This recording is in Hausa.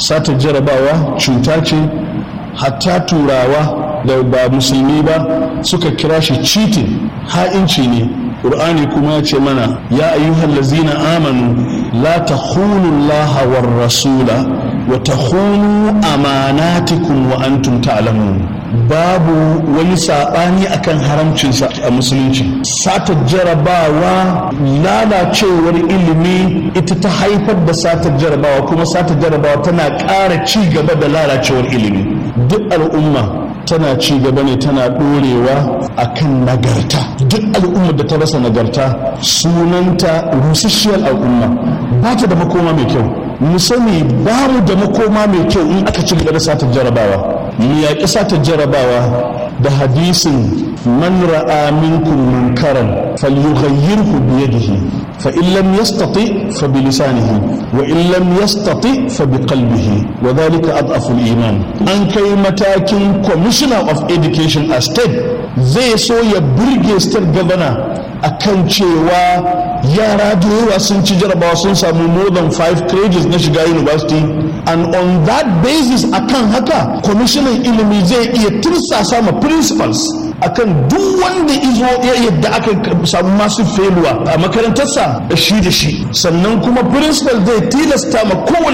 sata jarabawa cuta ce hatta turawa da ba musulmi ba suka kira shi cheating ha'inci ne ƙur'ani kuma ya ce mana ya ayyuhal lazina amanu la takhunu allaha war rasula wa takhunu amanatikum wa antum ta'lamun babu wani saɓani akan haramcinsa a musulunci satar jarabawa lalacewar ilimi ita ta haifar da satar jarabawa kuma satar jarabawa tana ƙara ci gaba da lalacewar ilimi duk al'umma tana ci gaba ne tana ɗorewa a kan nagarta duk al'ummar da ta rasa nagarta sunanta rusasshiyar al'umma ba ta da makoma mai kyau mu sani ba mu da makoma mai kyau in aka ci gaba da satar jarabawa mu yaƙi satar jarabawa da hadisin man ra'a minkum munkaran falyughayyirhu bi yadihi fa in lam yastati fa bi lisanihi wa in lam yastati fa bi qalbihi wa dhalika adhafu al-iman an kai matakin commissioner of education a state zai so ya burge state governor akan cewa yara da yawa sun ci jarabawa sun samu more than five credits na shiga university and on that basis akan haka kwamishinan ilimi zai iya tursasa ma principals akan duk wanda izo ya yadda aka samu masu feluwa a makarantarsa da shi da shi sannan kuma principal zai tilasta ma kowane